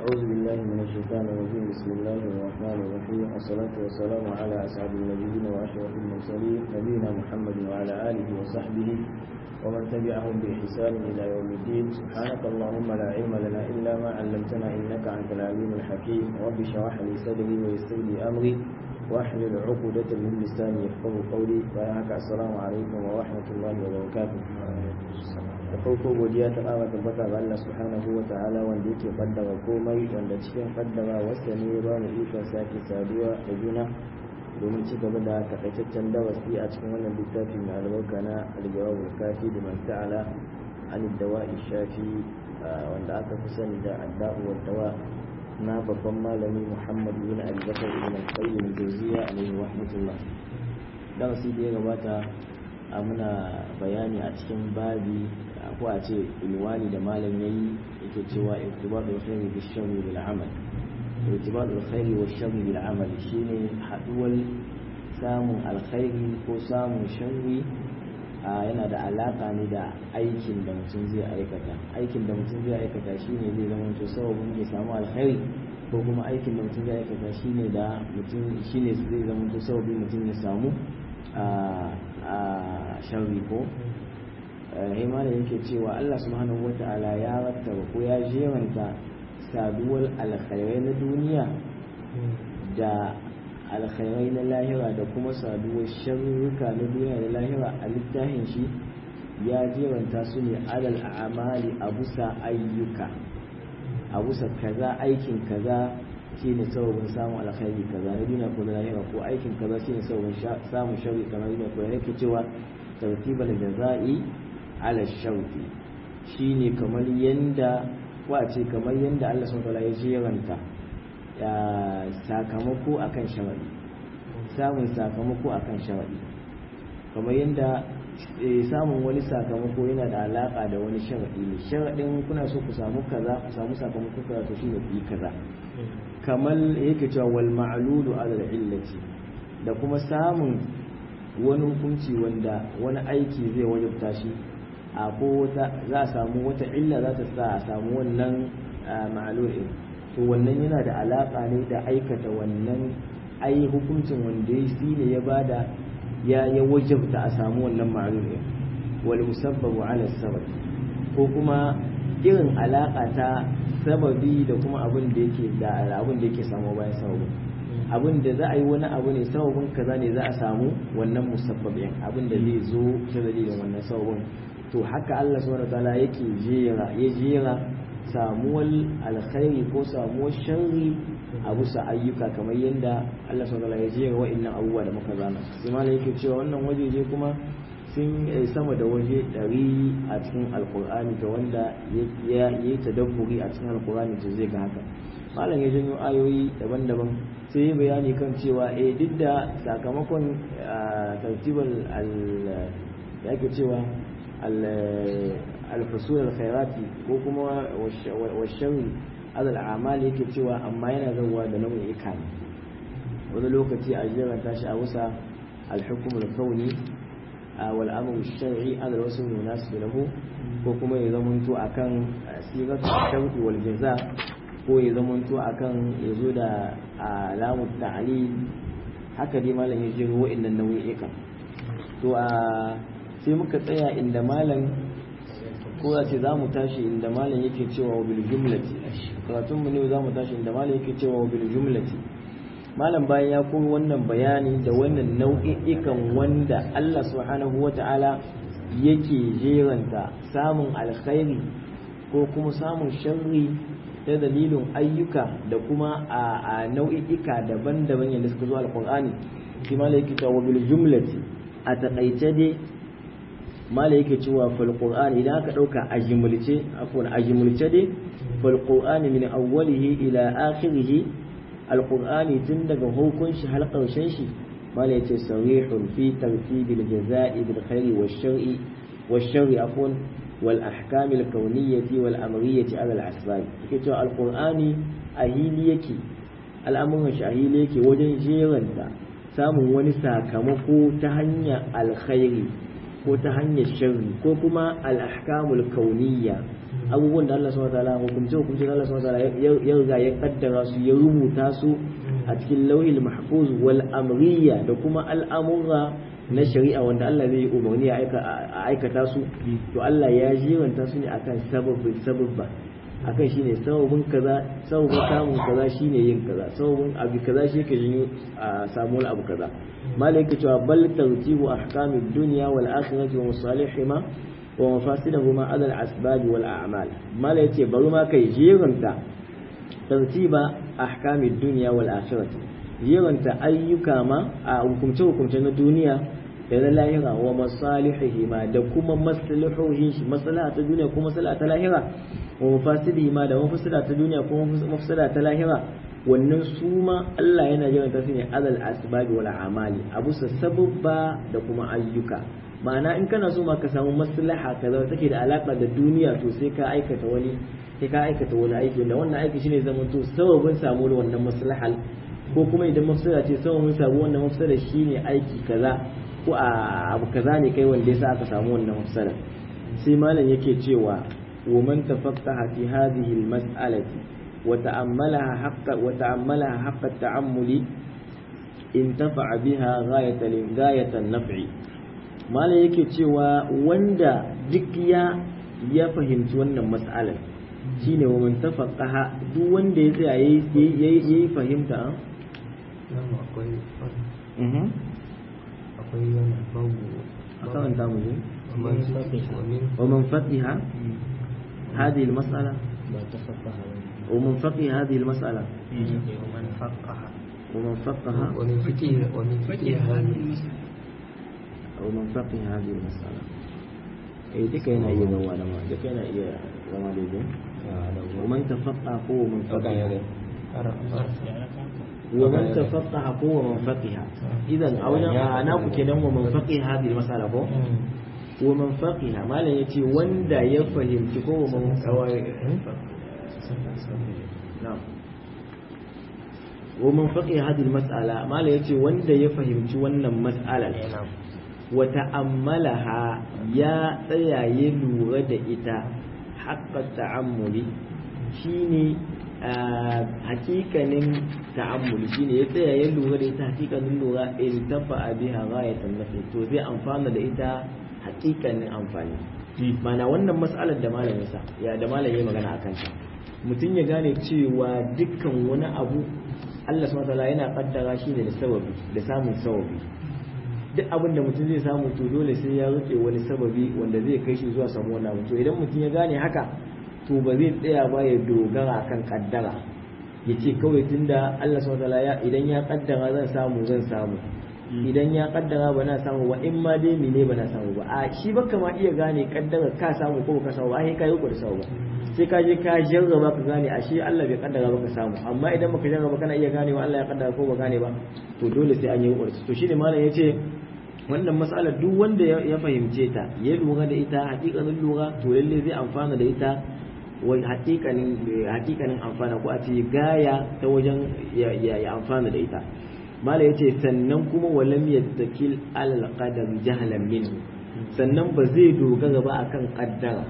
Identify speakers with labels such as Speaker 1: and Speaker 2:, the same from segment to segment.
Speaker 1: أعوذ بالله من الشيطان الرجيم بسم الله الرحمن الرحيم والصلاة والسلام على أسعد النبيين وأشرف المرسلين نبينا محمد وعلى آله وصحبه ومن تبعهم بإحسان إلى يوم الدين سبحانك اللهم لا علم لنا إلا ما علمتنا إنك أنت العليم الحكيم رب اشرح لي صدري ويسر لي أمري واحلل عقدة من لساني يفقه قولي وياك السلام عليكم ورحمة الله وبركاته da farko godiya ta ƙara tabbata ga Allah subhanahu wa ta'ala wanda yake kaddara komai wanda cikin kaddara wasa ne ba mu ikon sake saduwa da juna domin ci gaba da takaitaccen darasi a cikin wannan littafi mai albarka na aljawabul kafi da man ta'ala an dawa'i shafi wanda aka fi sani da adda'u wa dawa na babban malami Muhammad bin Abi Bakar ibn al-Qayyim al-Jawziyya alayhi rahmatullah darasi da ya gabata a muna bayani a cikin babi ko a ce ilwani da malam yayi yake cewa irtibatul khairi bil sharri bil amal irtibatul khairi wal sharri bil amal shine haduwar samun alkhairi ko samun sharri yana da alaka ne da aikin da mutum zai aikata aikin da mutum zai aikata shine zai zama to sababin ya samu alkhairi ko kuma aikin da mutum zai aikata shine da mutum shine zai zama to sababin mutum ya samu a sharri ko imana yake cewa Allah subhanahu wata'ala ya rattaba ko ya jeranta saduwar alkhairai na duniya da alkhairai na lahira da kuma saduwar sharruka na duniya da lahira a littafin shi ya jeranta su ne alal amali a busa ayyuka a busa kaza aikin kaza shine sababin samun alkhairi kaza na duniya ko na lahira ko aikin kaza shine sababin samun sharri kamar duniya ko yake cewa tartibal jaza'i ala shauki shine kamar yanda wace kamar yanda Allah subhanahu ya jeranta ya sakamako akan shawari samun sakamako akan shawari kamar yanda samun wani sakamako yana da alaka da wani sharadi ne sharadin kuna so ku samu kaza ku samu sakamako kaza to shine ku yi kaza kamar yake cewa wal ma'lulu ala illati da kuma samun wani hukunci wanda wani aiki zai wajabta shi a ko za a samu wata illa za ta sa a samu wannan ma'alolin to wannan yana da alaƙa ne da aikata wannan ai hukuncin wanda ya shi ne ya bada ya ya wajabta a samu wannan ma'alolin wal musabbabu ala sabab ko kuma irin alaƙa ta sababi da kuma abin da yake da abin da yake samu bayan sababin abin da za a yi wani abu ne sababin kaza ne za a samu wannan musabbabin abin da zai zo ta dalilin wannan sababin to haka Allah subhanahu wataala yake jera ya jera samuwar alkhairi ko samuwar sharri a bisa ayyuka kamar yadda Allah subhanahu wataala ya jera wa'annan abubuwa da muka zana sai malam yake cewa wannan wajeje kuma sun sama da waje ɗari a cikin alkur'ani ga wanda ya yi tadabburi a cikin alkur'ani to zai ga haka malam ya janyo ayoyi daban-daban sai yi bayani kan cewa eh duk da sakamakon tartibal ya ke cewa alfasul alkhairati ko kuma washarri azal amali yake cewa amma yana zauwa da nau'in ikani wani lokaci a jiran tashi a wusa alhukum alkauni wal amru shar'i azal wasu munasib lahu ko kuma ya zamanto akan siratu shar'i wal jaza ko ya zamanto akan yazo da alamu ta'lil haka dai malam ya jiro wa'annan nau'ikan to a sai muka tsaya inda malam ko za ce za mu tashi inda malam yake cewa wa bil jumlati karatun mu ne za mu tashi inda malam yake cewa wa bil jumlati malam bayan ya koyi wannan bayani da wannan nau'i'ikan wanda Allah subhanahu wata'ala yake jeranta samun alkhairi ko kuma samun sharri ta dalilin ayyuka da kuma a nau'i'ika daban-daban yadda suka zo alqur'ani shi malam yake cewa wa bil jumlati a taƙaice dai mala yake cewa fal qur'ani idan aka dauka a jimulce afwan a jimulce dai fal qur'ani min awwalihi ila akhirih al qur'ani tun daga hukun shi har karshen shi mala yace sarihun fi tartibil jazaa'i bil khairi wash shar'i wash shar'i afwan wal ahkam al kawniyyati wal amriyyati ala al asbab yake cewa al qur'ani a hili yake al'amuran shi a hili yake wajen jeranta samun wani sakamako ta hanyar alkhairi ko ta hanyar sharri ko kuma al'ahkamul kauniyya abubuwan da Allah subhanahu wataala hukunce hukunce da Allah subhanahu wataala ya riga ya kaddara su ya rubuta su a cikin lauhil mahfuz wal amriya da kuma al'amura na shari'a wanda Allah zai yi umarni a aikata su to Allah ya jiranta su ne akan sababin sababba akan shine sababin kaza sababin samun kaza shine yin kaza sababin abu kaza shi yake janyo a samu wani abu kaza malai yake cewa bal tartibu ahkamid dunya wal akhirati wa masalihima wa mafasidahuma ala al asbab wal a'mal malai yace bari ma kai jiranta tartiba ahkamid dunya wal akhirati jiranta ayyuka ma a hukumce hukumce na duniya da na lahira wa masalihihima da kuma maslahohin shi maslaha ta duniya kuma maslaha ta lahira wa mafasidihima da mafsada ta duniya kuma mafsada ta lahira wannan su ma Allah yana jiran ta ne azal asbabi wal amali abu sababba da kuma ayyuka ma'ana in kana so ma ka samu maslaha kaza take da alaka da duniya to sai ka aikata wani sai ka aikata wani aiki wanda wannan aiki shine zaman to sababin samu wannan maslahal ko kuma idan mafsada ce sababin samu wannan mafsada shine aiki kaza ko a abu kaza ne kai wanda yasa aka samu wannan mafsada sai malam yake cewa wa man tafaqqaha fi hadhihi al-mas'alati wa ta'ammalaha haqqa wa ta'ammalaha haqqa at-ta'ammuli intafa'a biha ghayatan ghayatan naf'i malam yake cewa wanda duk ya ya fahimci wannan mas'alar shine wa man tafaqqaha duk wanda ya tsaya yayi yayi fahimta
Speaker 2: akwai
Speaker 1: mhm
Speaker 2: akwai wani babu
Speaker 1: a karanta mu je
Speaker 2: ومن فقه ومن
Speaker 1: ومن فقه هذه المسألة
Speaker 2: لا تفقه
Speaker 1: ومن فقه هذه المسألة
Speaker 2: ومن فقه
Speaker 1: ومن فقه
Speaker 2: ومن فقه ومن فقه هذه
Speaker 1: ومن فقه هذه المسألة إيه دي كاينة إيه زوا لما دي كاينة إيه زوا دي ومن تفقه هو من فقه ومن تفقه هو من فقه إذا أولا أنا كده ومن فقه هذه المسألة هو ومن فقه ما لا يتي وندا يفهم تكو ومن نعم ومن فقه هذه المسألة ما لا يتي وندا يفهم wannan مسألة وتأملها يا tsaya ya lura da ita haƙƙa ta'ammuli shine hakikanin ta'ammuli shine ya tsaya ya lura da ita hakikanin lura in tafa biha ghayatan nafi to zai amfana da ita hakikanin amfani mana wannan mas'alar da malam ya sa ya da malam ya magana akan ta mutum ya gane cewa dukkan wani abu Allah subhanahu wataala yana kaddara shi ne da sababi da samun sababi duk abin da mutum zai samu to dole sai ya rike wani sababi wanda zai kai shi zuwa samu wannan abu to idan mutum ya gane haka to ba zai tsaya ba ya dogara kan kaddara ya ce kawai tunda Allah subhanahu wataala ya idan ya kaddara zan samu zan samu idan ya kaddara ba na samu ba in ma dai mene ba na samu ba a shi baka ma iya gane kaddara ka samu ko ka samu ba ai kai ku da samu ba sai ka je ka jarraba ka gane ashe Allah bai kaddara ba ka samu amma idan baka jarraba kana iya ganewa Allah ya kaddara ko ba gane ba to dole sai an yi kokari to shine malam yace wannan mas'alar duk wanda ya fahimce ta ya lura da ita hakikanin lura to lalle zai amfana da ita wai hakikanin hakikanin amfana ko a ce gaya ta wajen ya amfana da ita mala yace sannan kuma walam yattakil alal qadar jahlan minhu sannan ba zai dogara ba akan kaddara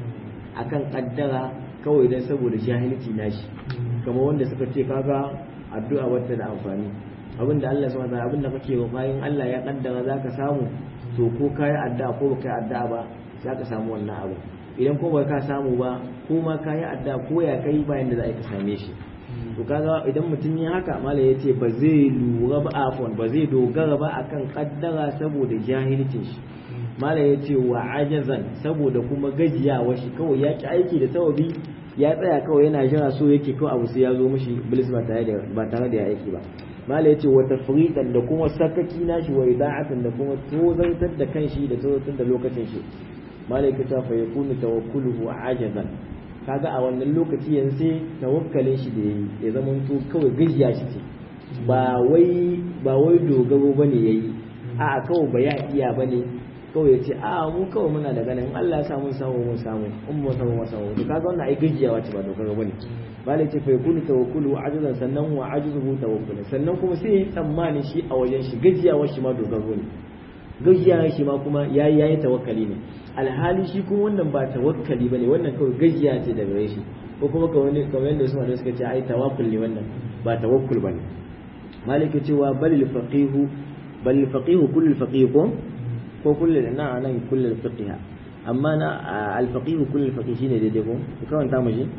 Speaker 1: akan kaddara kawai dan saboda jahilci nashi kamar wanda suka ce kaga addu'a wata da amfani abinda Allah subhanahu wa abinda kake wa bayan Allah ya kaddara zaka samu to ko kai addu'a ko baka addu'a ba zaka samu wannan abu idan ko baka samu ba ko ma kai addu'a ko ya kai bayan da za ka same shi to kaga idan mutum ya haka malai yace ba zai lura ba afwan ba zai dogara ba akan kaddara saboda jahilcin shi malai yace wa ajazan saboda kuma gajiyawa shi kawai ya ki aiki da sababi ya tsaya kawai yana jira so yake kawai abu sai ya zo mishi bilis ba tare da ba tare da ya aiki ba mala yace wa tafridan da kuma sakaki nashi wa ida'atan da kuma tozartar da kanshi da tozartar da lokacin shi mala yake ta fa yakunu tawakkuluhu ajazan kaga a wannan lokaci yanzu sai tawakkalin shi da yayi ya zama to kawai gajiya shi ce ba wai ba wai dogaro bane yayi a kawai ba ya iya bane kawai ya ce a mu kawai muna da ganin Allah ya samu samu mun samu in mu samu mu samu to kaga wannan ai gajiyawa ce ba dogaro bane bale ce fa yakunu tawakkulu ajzan sannan wa ajzuhu tawakkul sannan kuma sai yi tsammani shi a wajen shi gajiyawa shi ma dogaro ne gajiya shi ma kuma yayi yayi tawakkali ne alhali shi kuma wannan ba tawakkali bane wannan kawai gajiya ce daga gare shi ko kuma kamar kamar yadda Usman da suka ce ai tawakkul ne wannan ba tawakkul bane maliki cewa bal faqihu bal faqihu kullu faqih ko ko kullu na nan kullu faqiha amma na al faqihu kullu faqih shine daidai ko ku kawanta mu shi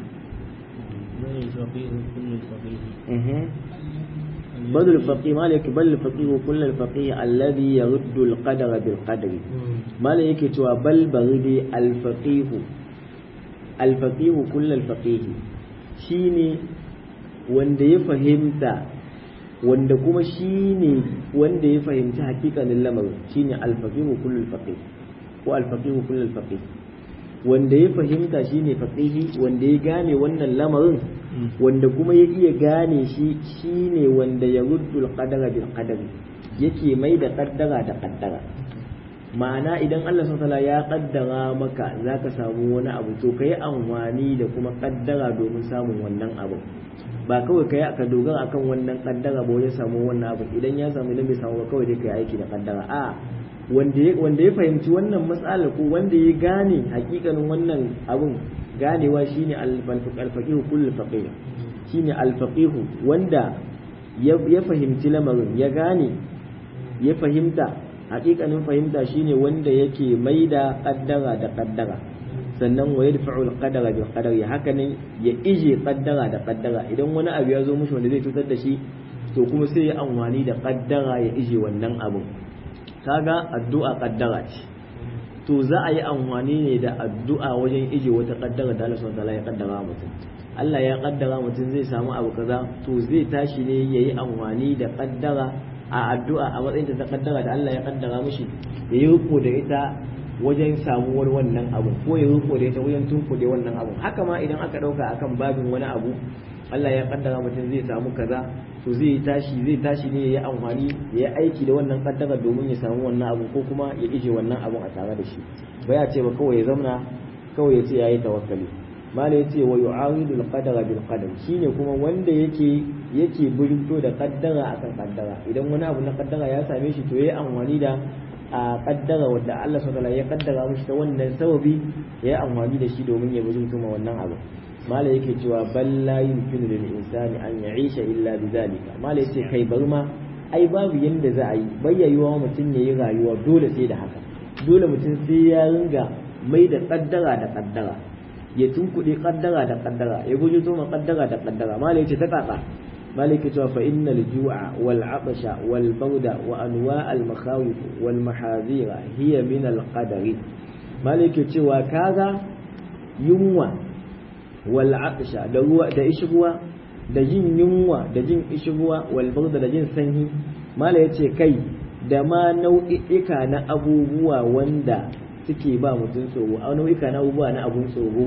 Speaker 2: بل الفقيه كل الفقيه
Speaker 1: eh بل الفقيه مالك بل الفقيه كل الفقيه الذي يرد القدر بالقدر malam yake cewa bal baridi alfaqihu alfaqihu kullal faqihi shine wanda ya fahimta wanda kuma shine wanda ya fahimci hakikanin lamarin shine alfaqihu kullal faqih ko alfaqihu kullal faqih wanda ya fahimta shine faqihi wanda ya gane wannan lamarin wanda kuma ya iya gane shi shine wanda ya ruddul qadara bil qadari yake mai da kaddara da kaddara ma'ana idan Allah subhanahu ya kaddara maka zaka samu wani abu to kai amfani da kuma kaddara domin samun wannan abu ba kawai kai aka dogara akan wannan kaddara ba wajen samu wannan abu idan ya samu idan bai samu ba kawai dai kai aiki da kaddara a wanda ya wanda ya fahimci wannan matsalar ko wanda ya gane hakikanin wannan abun ganewa shine al-faqih kullu faqih shine al-faqih wanda ya fahimci lamarin ya gane ya fahimta hakikanin fahimta shine wanda yake maida kaddara da kaddara sannan wa yadfa'u al-qadara bil qadari haka ne ya ije kaddara da kaddara idan wani abu ya zo mushi wanda zai cutar da shi to kuma sai ya amfani da kaddara ya ije wannan abun kaga addu'a kaddara ce to za a yi amfani ne da addu'a wajen ije wata kaddara da Allah subhanahu wa ya kaddara mutum Allah ya kaddara mutum zai samu abu kaza to zai tashi ne yayi amfani da kaddara a addu'a a matsayin ta kaddara da Allah ya kaddara mishi ya yi riko da ita wajen samuwar wannan abu ko ya riko da ita wajen tunkuɗe wannan abu haka ma idan aka ɗauka akan babin wani abu Allah ya kaddara mutum zai samu kaza to zai tashi zai tashi ne ya yi amfani ya yi aiki da wannan kaddara domin ya samu wannan abu ko kuma ya ije wannan abun a tare da shi ba ya ce ba kawai ya zamna kawai ya ce ya yi tawakkali mala ya ce wa yu'aridu al-qadara bil qadar shine kuma wanda yake yake burto da kaddara akan kaddara idan wani abu na kaddara ya same shi to yayi amfani da a kaddara wanda Allah subhanahu ya kaddara mishi ta wannan sababi yayi amfani da shi domin ya burto ma wannan abu mala yake cewa bal la yumkinu lil insani an ya'isha illa bidhalika mala yace kai bar ma ai babu yanda za a yi bayyayuwa mutum yayi rayuwa dole sai da haka dole mutum sai ya ringa mai da kaddara da kaddara ya tunkuɗe kaddara da kaddara ya guji ma kaddara da kaddara malai ce ta kaka malai ke cewa fa innal ju'a wal atsha wal bawda wa anwa al makhawif wal mahazira hiya min al qadari malai ke cewa kaga yunwa wal atsha da ruwa da ishruwa da jin yunwa da jin ishruwa wal bawda da jin sanyi malai yace kai da ma nau'i'ika na abubuwa wanda suke ba mutum tsoro a nau'ika na abubuwa na abun tsoro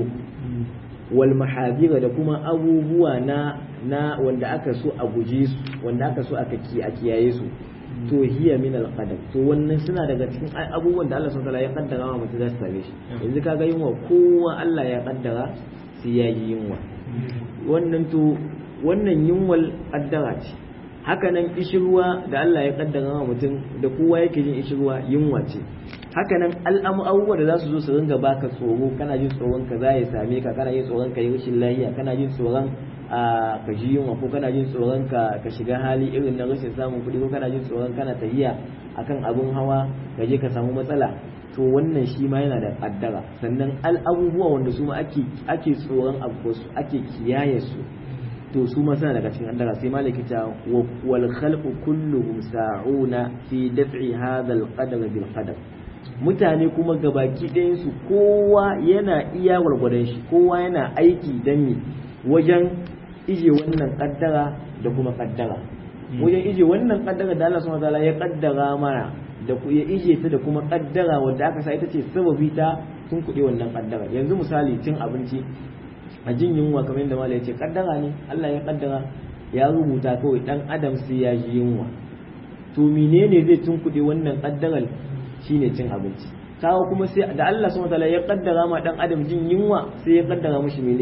Speaker 1: wal mahazira da kuma abubuwa na na wanda aka so a guje su wanda aka so aka ki a kiyaye su to hiya min al qadar to wannan suna daga cikin abubuwan da Allah subhanahu ya kaddara wa mutum zai same shi yanzu kaga yunwa kowa Allah ya kaddara sai ya yi yunwa wannan to wannan yunwal kaddara ce haka nan ishirwa da Allah ya kaddara wa mutum da kowa yake jin ishirwa yunwa ce haka nan al'amu abubuwa da za su zo su ringa baka tsoro kana jin tsoron ka za ya same ka kana jin tsoron ka yi rashin lafiya kana jin tsoron a ka ji yunwa ko kana jin tsoron ka ka shiga hali irin na rashin samun kuɗi ko kana jin tsoron kana tafiya akan abun hawa ka je ka samu matsala to wannan shi ma yana da kaddara sannan al'abubuwa wanda su ma ake ake tsoron abu su ake kiyaye su to su ma suna daga cikin kaddara sai malaki ta wal khalqu kulluhum sa'una fi daf'i hadha al qadar bil qadar mutane kuma gabaki ɗayansu kowa yana iya gwargwadon shi kowa yana aiki don me wajen ije wannan kaddara da kuma kaddara wajen ije wannan kaddara da Allah subhanahu wataala ya kaddara mana da ya ije ta da kuma kaddara wanda aka sa ita ce sababi ta sun kuɗe wannan kaddara yanzu misali cin abinci a jin yunwa kamar yadda malai ya ce kaddara ne Allah ya kaddara ya rubuta kawai dan adam sai ya ji yunwa to menene zai tunkuɗe wannan kaddarar shine cin abinci kawo kuma sai da Allah subhanahu wataala ya kaddara ma dan adam jin yunwa sai ya kaddara mishi mene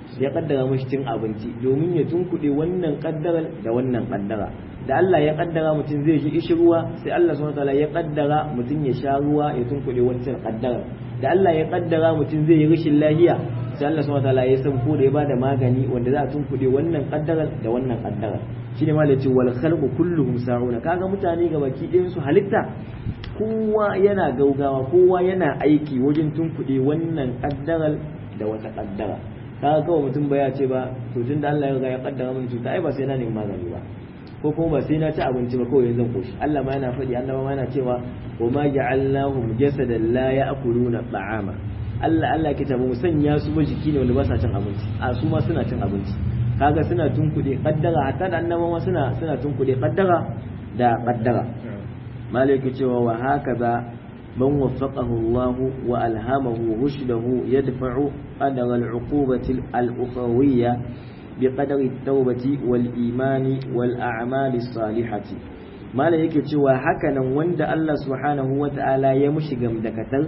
Speaker 1: ya kaddara mashi cin abinci domin ya tunkuɗe wannan kaddara da wannan kaddara da Allah ya kaddara mutum zai ji ishi ruwa sai Allah subhanahu wataala ya kaddara mutum ya sha ruwa ya tunkuɗe wancan kaddara da Allah ya kaddara mutum zai yi rashin lahiya sai Allah subhanahu wataala ya san ko da ya bada magani wanda za a tunkuɗe wannan kaddara da wannan kaddara shine ma ce wal khalqu kulluhum sa'una kaga mutane ga baki ɗayan su halitta kowa yana gaugawa kowa yana aiki wajen tunkuɗe wannan kaddarar da wata kaddara kaga kawai mutum ba ya ce ba to tun da Allah ya riga ya kaddara mun cuta ai ba sai na nemi magani ba ko kuma ba sai na ci abinci ba kawai zan koshi Allah ma yana faɗi annaba ma yana cewa wa ma ja'alnahum jasadan la ya'kuluna ta'ama Allah Allah ke tabu sanya su ba jiki ne wanda ba sa cin abinci a su ma suna cin abinci kaga suna tunkuɗe kaddara hatta da annaba ma suna suna tunkuɗe kaddara da kaddara malaka cewa wa hakaza من وفقه الله وألهمه رشده يدفع قدر العقوبة الأخروية بقدر التوبة والإيمان والأعمال الصالحة ما لا يكتوى هكذا وند الله سبحانه وتعالى يمشي دكتر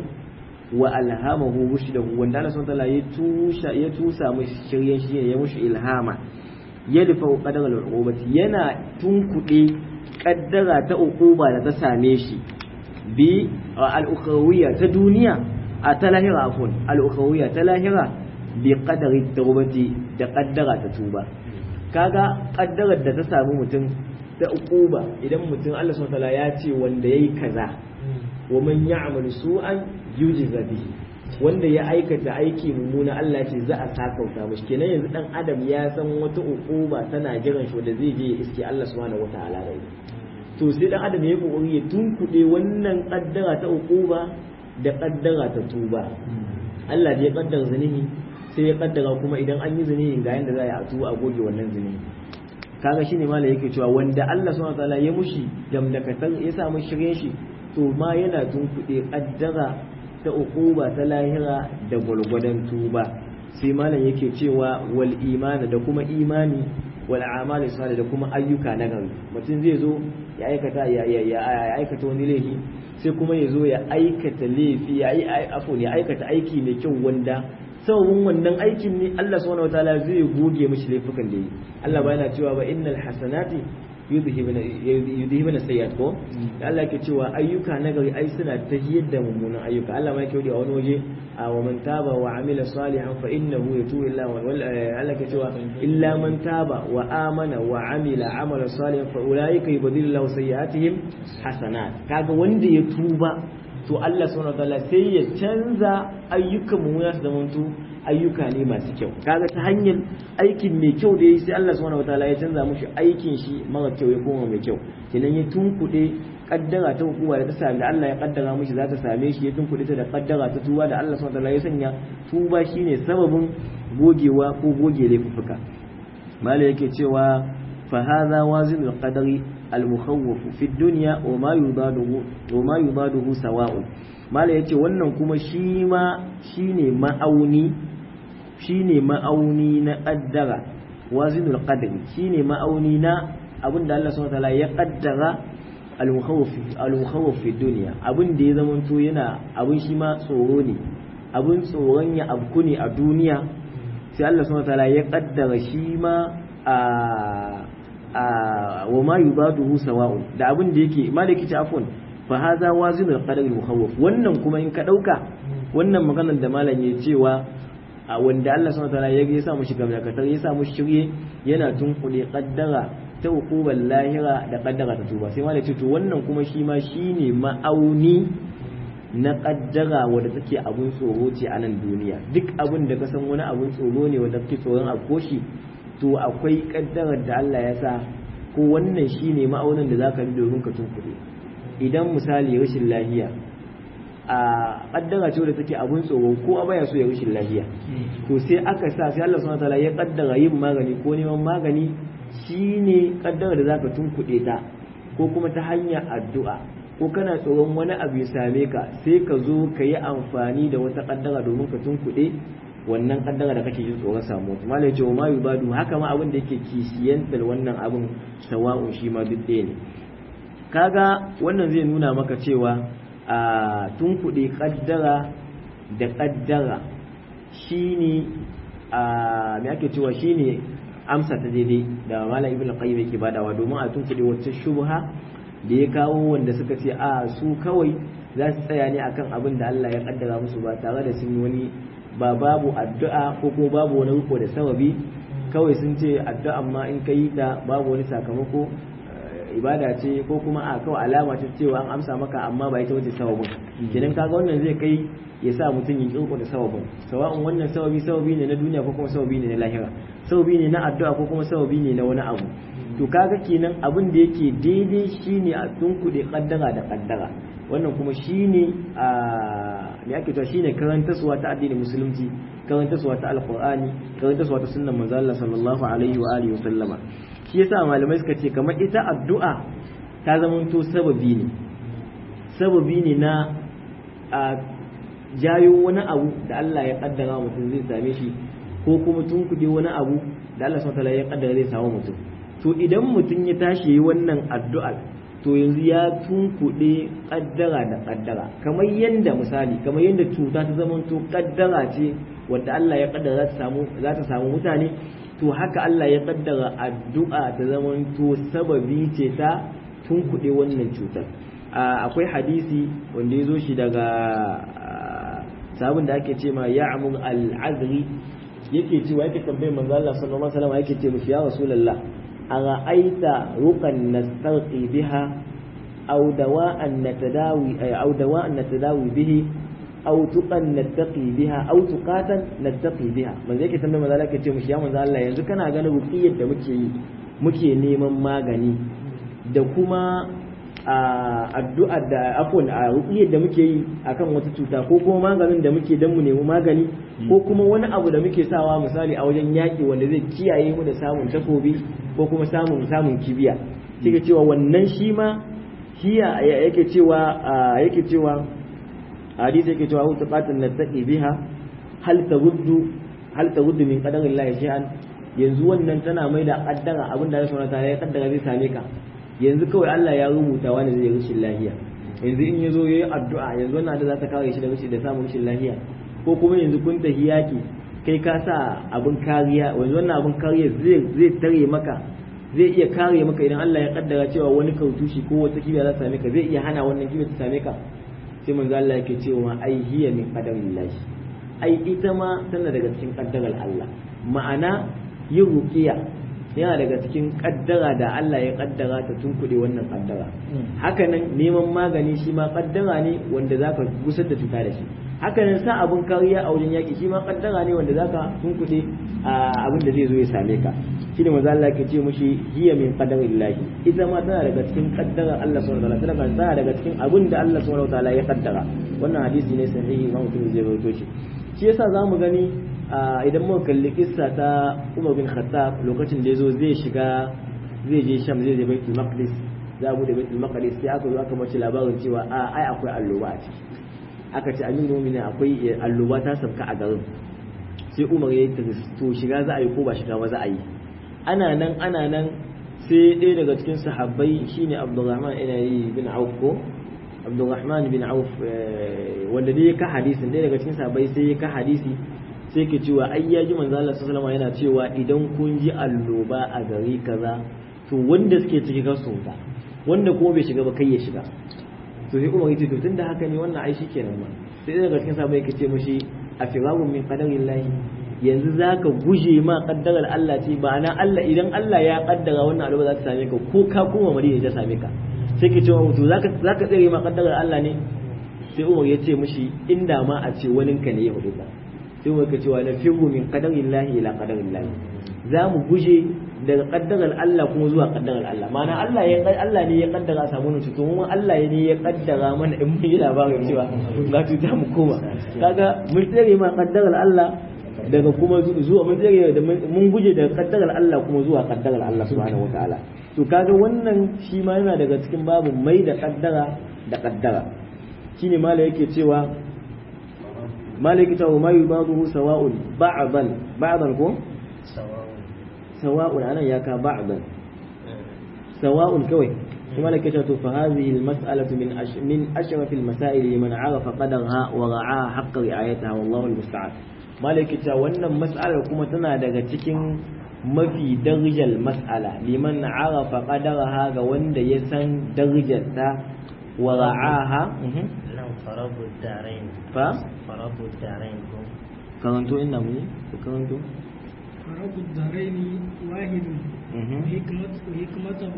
Speaker 1: وألهمه رشده وند الله سبحانه وتعالى يتوسى يتوسى مشي يمشي إلهاما يدفع قدر العقوبة ينا تنكئ قدر تأقوبة لتساميشي bi al'ukhawiyya ta duniya a ta lahira afon al'ukhawiyya ta lahira bi qadari tawbati da qaddara ta tuba kaga kaddarar da ta samu mutum ta uquba idan mutum Allah subhanahu wataala ya ce wanda yayi kaza wa man ya'mal su'an yujza bihi wanda ya aikata aiki mummuna Allah ce za a sakauta mishi kenan yanzu dan adam ya san wata uquba tana jiran shi wanda zai je ya iske Allah subhanahu wataala da to sai dan adam ya kokari ya tunkuɗe wannan kaddara ta uquba da kaddara ta tuba Allah da ya kaddara zanihi sai ya kaddara kuma idan an yi zanihi ga yanda za a tuba a goge wannan zanihi kaga shine mala yake cewa wanda Allah subhanahu wataala ya mushi damdakatar ya sa mu shirye shi to ma yana tunkuɗe kaddara ta uquba ta lahira da gwargwadon tuba sai malam yake cewa wal imani da kuma imani wal amali salih da kuma ayyuka na gari mutum zai zo ya aikata ya aikata wani laifi sai kuma ya zo ya aikata laifi ya yi afon ya aikata aiki mai kyau wanda sababin wannan aikin ne Allah subhanahu wataala zai goge mishi laifukan da yi Allah ba yana cewa ba innal hasanati yudhibuna sayyi'at ko Allah yake cewa ayyuka na gari ai suna tahiyar da mummunan ayyuka Allah ma yake a wani waje wa man taba wa amila salihan fa innahu yatubu illa wa Allah yake cewa illa man taba wa amana wa amila amala salihan fa ulaika yubdilu lahu sayyi'atihim hasanat kaga wanda ya tuba to Allah subhanahu wataala sai ya canza ayyukan mummuna su zamanto ayyuka ne masu kyau kaga ta hanyar aikin mai kyau da yi sai Allah subhanahu wataala ya canza mushi aikin shi mara kyau ya koma mai kyau kenan ya tunkuɗe kaddara ta hukuma da ta sami da Allah ya kaddara mushi za ta same shi ya tunkuɗe ta da kaddara ta tuba da Allah subhanahu wataala ya sanya tuba shine sababin gogewa ko goge laifuka mala yake cewa fa hadha wazinul qadari al-mukhawwaf fi dunya wa ma yudaduhu wa ma yudaduhu sawa'un mala yace wannan kuma shi ma shine ma'auni shine ma'auni na qaddara wazinul qadri shine ma'auni na abinda Allah subhanahu wataala ya qaddara al-mukhawwaf al-mukhawwaf fi dunya abin da ya zamanto yana abin shi ma tsoro ne abin tsoron ya abku ne a duniya sai Allah subhanahu wataala ya qaddara shi ma a wa ma yubaduhu sawa'un da abin da yake maliki ta afwan fa hadha wazinul qadar al-mukhawwaf wannan kuma in ka dauka wannan maganar da malam ya cewa a wanda Allah subhanahu wataala ya ya sa mu shiga dakatar ya sa mu shirye yana tunkuɗe kaddara ta hukubar lahira da kaddara ta tuba sai malam ya ce to wannan kuma shi ma shine ma'auni na kaddara wadda take abun tsoro ce a nan duniya duk abin da ka san wani abun tsoro ne wanda kake tsoron a koshi to akwai kaddarar da Allah ya sa ko wannan shine ma'aunin da zaka bi domin ka tunkuɗe idan misali rashin lahiya a kaddara ce wadda take abun tsoro ko a baya so ya rashin lahiya to sai aka sa sai Allah subhanahu wataala ya kaddara yin magani ko neman magani shine kaddara da zaka tunkuɗe ta ko kuma ta hanyar addu'a ko kana tsoron wani abu ya same ka sai ka zo ka yi amfani da wata kaddara domin ka tunkuɗe wannan kaddara da kake jin tsoron samu wata malai ce wa ma yubadu haka ma abin da yake kishiyantar wannan abin sawa'un shi ma duk ɗaya ne kaga wannan zai nuna maka cewa a tunkuɗe kaddara da kaddara shine a me ake cewa shine amsa ta daidai da malam ibnu qayyim yake badawa domin a tunkuɗe wacce shubha da ya kawo wanda suka ce a su kawai za su tsaya ne akan abin da Allah ya kaddara musu ba tare da sun yi wani ba babu addu'a ko ko babu wani riko da sababi kawai sun ce addu'a amma in ka yi ta babu wani sakamako ibada ce ko kuma a kawai alama ce cewa an amsa maka amma ba ita wace sababin kenan kaga wannan zai kai ya sa mutum ya kirko da sababin sawa'un wannan sababi sababi ne na duniya ko kuma sababi ne na lahira sababi ne na addu'a ko kuma sababi ne na wani abu to kaga kenan abin da yake daidai shine a tunkuɗe kaddara da kaddara wannan kuma shine a me ake cewa shine karantarwa ta addinin musulunci karantarwa ta alqur'ani karantarwa ta sunnan manzo Allah sallallahu alaihi wa alihi wasallama shi yasa malamai suka ce kamar ita addu'a ta zamanto sababi ne sababi ne na a jayo wani abu da Allah ya kaddara mutum zai same shi ko kuma tunkuɗe wani abu da Allah subhanahu wa ya kaddara zai samu mutum to idan mutum ya tashi yi wannan addu'ar to yanzu ya tunkuɗe ƙaddara da ƙaddara kamar yadda misali kamar yadda cuta ta zama to ƙaddara ce wadda Allah ya ƙaddara za ta samu mutane to haka Allah ya ƙaddara addu'a ta zama to sababi ce ta tunkuɗe wannan cutar akwai hadisi wanda ya zo shi daga sabon da ake ce ma ya'mur al-azri yake cewa yake tambayar manzo Allah sallallahu alaihi wasallam yake ce mishi ya rasulullah أرأيت رقا نسترقي بها أو دواء نتداوي أو دواء نتداوي به أو تقا نتقي بها أو تقاتا نتقي بها من ذلك تنبه مذلك يتيم شيئا من ذلك yanzu kana ganin ruqiyar da muke yi muke neman magani da kuma addu'a da afon a ruqiyar da muke yi akan wata cuta ko kuma maganin da muke dan mu nemi magani ko kuma wani abu da muke sawa misali a wajen yaƙi wanda zai kiyaye mu da samun takobi ko kuma samun samun kibiya kike cewa wannan shi ma hiya yake cewa yake cewa hadisi yake cewa hutu qatan nattaqi biha hal tawuddu hal tawuddu min qadarillahi shay'an yanzu wannan tana mai da kaddara abinda Allah subhanahu wataala ya kaddara zai same ka yanzu kawai Allah ya rubuta wani zai rashin lafiya yanzu in yazo yayi addu'a yanzu wannan da za ta kare shi da rashin da samun rashin lafiya ko kuma yanzu kun tafi yaki kai ka sa abin kariya yanzu wannan abin kariya zai zai tare maka zai iya kare maka idan Allah ya kaddara cewa wani kautushi ko wata kibiya za ta same ka zai iya hana wannan kibiya ta same ka sai manzo Allah yake cewa ai hiya min qadarillahi ai ita ma tana daga cikin kaddarar Allah ma'ana yin ruqiya yana daga cikin kaddara da Allah ya kaddara ta tunkuɗe wannan kaddara hakanan neman magani shi ma kaddara ne wanda zaka gusar da cuta da shi hakanan sa abun kariya a wajen yaki shi ma kaddara ne wanda zaka tunkuɗe abin da zai zo ya same ka shi ne maza Allah ke ce mushi hiya min qadarillahi ita ma tana daga cikin kaddarar Allah subhanahu wa ta'ala tana daga cikin abin da Allah subhanahu wa ta'ala ya kaddara wannan hadisi ne sahihi Imam Muslim zai rawaito shi shi yasa zamu gani idan muka kalli kissa ta Umar bin Khattab lokacin da yazo zai shiga zai je Sham zai je Baitul Maqdis za bude Baitul Maqdis sai aka zo aka mace labarin cewa a ai akwai alloba a ciki aka ce amin mu'minin akwai alloba ta sabka a garin sai Umar ya yi to shiga za a yi ko ba shiga ba za a yi ana nan ana nan sai ɗaya daga cikin sahabbai shine Abdulrahman ina yi bin Auf ko Abdulrahman bin Auf wanda dai ya ka hadisin ɗaya daga cikin sahabbai sai ya ka hadisi sai ke cewa ai ya ji manzo Allah sallallahu alaihi yana cewa idan kun ji alloba a gari kaza to wanda suke ciki ka su wuta wanda kuma bai shiga ba kai ya shiga to sai Umar yace to tunda haka ne wannan ai shikenan ma sai ɗaya daga cikin sahabbai yake ce mishi a firarun min qadarillahi yanzu za ka guje ma kaddarar Allah ce ba na Allah idan Allah ya kaddara wannan abu za ta same ka ko ka koma madina ta same ka sai ke cewa mutu za ka tsere ma kaddarar Allah ne sai Umar ya ce mishi inda ma a ce wani ka ne ya hudu ka sai Umar ka cewa na firu min qadarillahi ila qadarillahi za mu guje daga kaddarar Allah kuma zuwa kaddarar Allah ma'ana Allah ya Allah ne ya kaddara samu nan to mu Allah ne ya kaddara mana in mun yi labarin cewa ga tuta mu koma kaga mun tsere ma kaddarar Allah daga kuma zuwa mun tsere da mun guje daga kaddarar Allah kuma zuwa kaddarar Allah subhanahu wataala to kaga wannan shi ma yana daga cikin babu mai da kaddara da kaddara shine mala yake cewa mala yake cewa ma yubaduhu sawa'un ba'dan ba'dan ko sawa'un anan ya ka ba'dan sawa'un kawai kuma lake cewa to fa hadhihi al-mas'alatu min min ashraf al-masail liman 'arafa qadarha wa ra'aha haqqa ri'ayataha wallahu al-musta'an malikita wannan mas'alar kuma tana daga cikin mafi darajar mas'ala liman arafa qadaraha ga wanda ya san darajarta wa ra'aha
Speaker 2: nan farabu darain
Speaker 1: fa
Speaker 2: farabu darain ko
Speaker 1: karanto ina mu ko karanto
Speaker 3: فرب الدارين واحد وحكمته وحكمته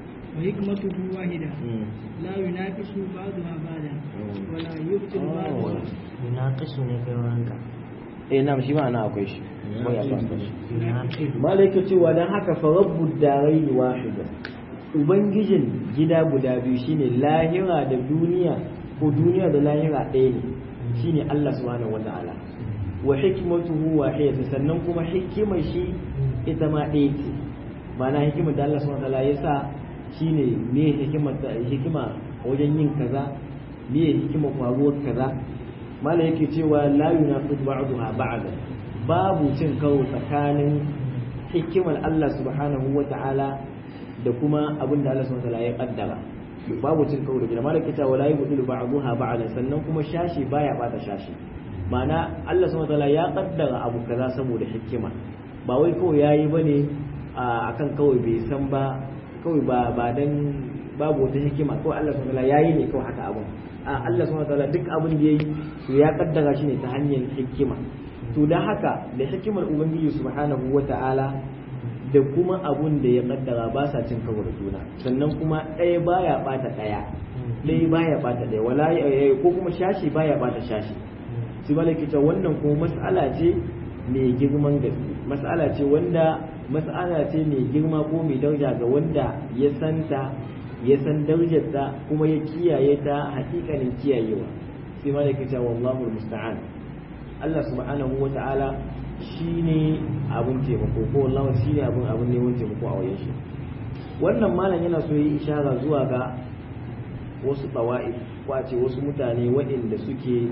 Speaker 3: وحكمته واحدة لا يناقش بعضها بعضا ولا يبطل بعضها
Speaker 2: yunaqisu ne kai wanka
Speaker 1: eh na shi ma ana akwai shi ko ya ba shi
Speaker 2: yunaqisu
Speaker 1: malaika cewa dan haka fa rabbud darain wahida ubangijin gida guda biyu shine lahira da duniya ko duniya da lahira ɗaya ne shine Allah subhanahu wataala wa hikmatuhu wahida sannan kuma hikimar shi ita ma ɗaya ce ma'ana hikimar da Allah subhanahu wataala ya sa shine me hikimar hikima wajen yin kaza me hikimar faruwar kaza mala yake cewa la yunaqid ba'daha ba'da babu cin karo tsakanin hikimar Allah subhanahu wa ta'ala da kuma abin da Allah subhanahu wa ta'ala ya kaddara babu cin karo da mala yake cewa la yubdilu ba'daha ba'da sannan kuma shashi baya bata shashi ma'ana Allah subhanahu wa ta'ala ya kaddara abu kaza saboda hikima ba wai kawai yayi bane akan kawai bai san ba kawai ba ba dan babu wata hikima kawai Allah subhanahu wa ta'ala yayi ne kawai haka abun a Allah subhanahu wataala duk abin da yayi to ya kaddara shi ne ta hanyar hikima to dan haka da hikimar ubangiji subhanahu wataala da kuma abun da ya kaddara ba sa cin karo da juna sannan kuma ɗaya baya bata ɗaya ɗaya baya bata ɗaya wala ko kuma shashi baya bata shashi shi malaki ta wannan kuma mas'ala ce mai girman gaske mas'ala ce wanda mas'ala ce mai girma ko mai daraja ga wanda ya santa ya san darajarta kuma ya kiyaye ta hakikanin kiyayewa sai ma da ke cewa wallahu musta'an Allah subhanahu wa ta'ala shine abun taimako ko wallahu shine abun abun neman taimako a wajen shi wannan malam yana so yi ishara zuwa ga wasu tawa'i ko a ce wasu mutane waɗanda suke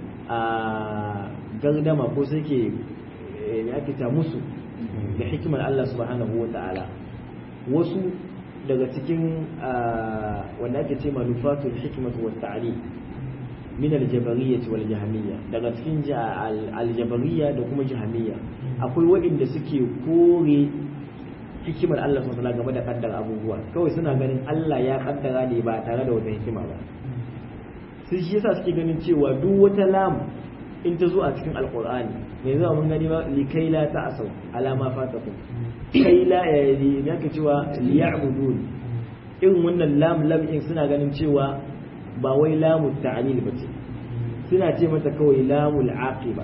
Speaker 1: a gardama ko suke ya ake ta musu da hikimar Allah subhanahu wa ta'ala wasu daga cikin wanda ake ce manufatul hikmatu wa ta'lim min al-jabariyyah wal jahmiyya daga cikin al-jabariyya da kuma jahmiyya akwai waɗanda suke kore hikimar Allah subhanahu wa game da kaddara abubuwa kawai suna ganin Allah ya kaddara ne ba tare da wata hikima ba sai shi yasa suke ganin cewa duk wata lam in ta zo a cikin alqur'ani me zai mun gani ba likai la ta'asau ala ma fatakum kai la ya ka cewa liya'budun irin wannan lam lam in suna ganin cewa ba wai lamu ta'lil bace suna ce mata kawai lamul aqiba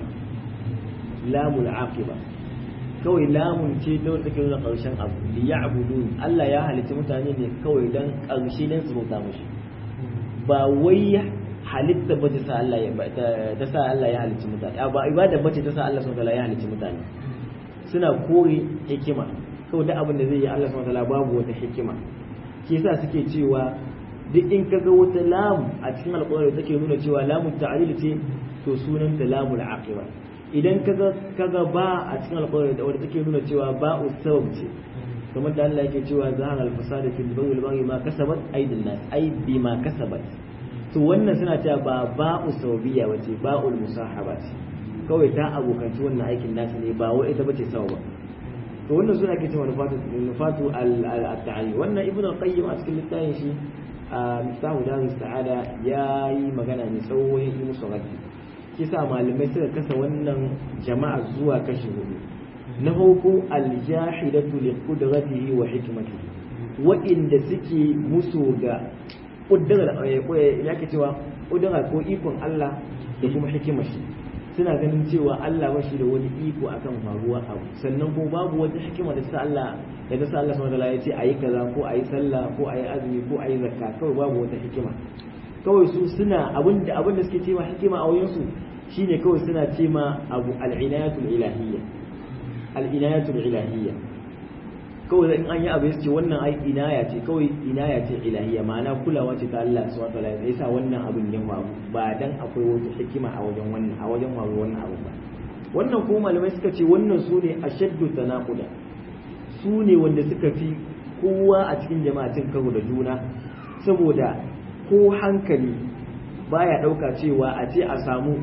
Speaker 1: lamul aqiba kawai lamun ce da wata take nuna karshen abu liya'budun Allah ya halitta mutane ne kawai dan karshe ne su bauta mushi ba wai halitta ba ta sa Allah ya ta sa Allah ya halitta mutane ba ibada bace ta sa Allah subhanahu wa ta'ala ya halitta mutane suna kore hikima kawai da abin da zai yi Allah subhanahu wataala babu wata hikima ke yasa suke cewa duk in kaga wata lam a cikin alƙawari take nuna cewa lamu ta'lil ce to sunan ta lamul aqiba idan kaga kaga ba a cikin alƙawari da wanda take nuna cewa ba usawab ce kamar da Allah yake cewa zahara al-fasad fil bawl wal baghi ma kasabat aydin nas ay bima kasabat to wannan suna cewa ba ba usawbiya wace ba'ul musahaba ce kawai ta abokanci wannan aikin nasu ne ba wai ita bace sawa ba to wannan suna ke cewa nufatu nufatu al-ta'ali wannan ibnu al-qayyim a cikin littafin shi a miftahu darus sa'ada ya yi magana mai tsawo ya yi musu raddi kisa malamai suka kasa wannan jama'a zuwa kashi hudu na farko al-jahidatu li qudratihi wa hikmatihi wa'inda suke musu ga kuddara ya ke cewa kudura ko ikon Allah da kuma hikimar shi suna ganin cewa Allah ba shi da wani iko akan faruwa abu sannan ko babu wata hikima da sa Allah da ta sa Allah subhanahu wataala ya ce ayi kaza ko ayi sallah ko ayi azumi ko ayi zakka kawai babu wata hikima kawai su suna abin da abin da suke cewa hikima a wajen su shine kawai suna ce ma abu al-inayatul ilahiyya al-inayatul ilahiyya kawai in an yi abu ce wannan ai inaya ce kawai inaya ce ilahiyya ma'ana kulawa ce ta Allah subhanahu wataala ya sa wannan abin ya faru ba dan akwai wata hikima a wajen wannan a wajen faru wannan abu ba wannan ko malamai suka ce wannan su ne ashaddu tanaquda su ne wanda suka fi kowa a cikin jama'a cin karo da juna saboda ko hankali baya dauka cewa a ce a samu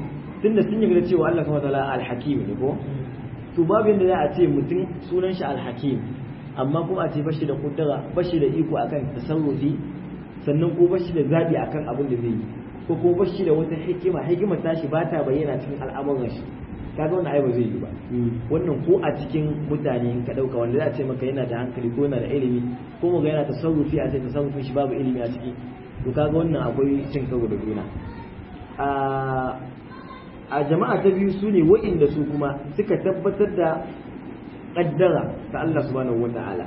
Speaker 1: tunda sun yarda cewa Allah subhanahu wataala al-hakim ne ko to babu yanda za a ce mutum sunan shi al-hakim amma kuma a ce bashi da kudura bashi da iko akan tasarrufi sannan ko bashi da zabi akan abin da zai yi ko ko bashi da wata hikima hikimar tashi ba ta bayyana cikin al'amuran shi kaga wannan ai ba zai yi ba wannan ko a cikin mutane in ka dauka wanda za a ce maka yana da hankali ko yana da ilimi ko mu ga yana tasarrufi a ce tasarrufin shi babu ilimi a ciki to kaga wannan akwai cin karo da juna a jama'a ta biyu su ne wa'inda su kuma suka tabbatar da kaddara ta Allah subhanahu wata'ala